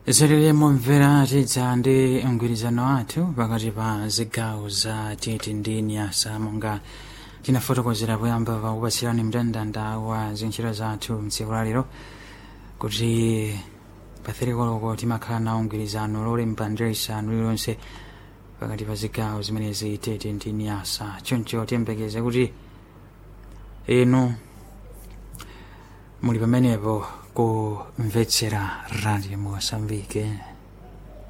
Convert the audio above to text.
zereremo mvera tidza ndi mgwirizano wathu pakati pa zigawo za tete ndi nyasa monga tinafotokozera poyamba pakupatsirani mndandanda wa zintchito zathu mtsiku lalero kuti patherikoloko timakhala nawo mgwirizano lolemba ndi isanu lililonse pakati pa zigawo zimenezi tete ndi nyasa choncho tiyembekeze kuti inu muli pamenepo kumvetsera radio mosambike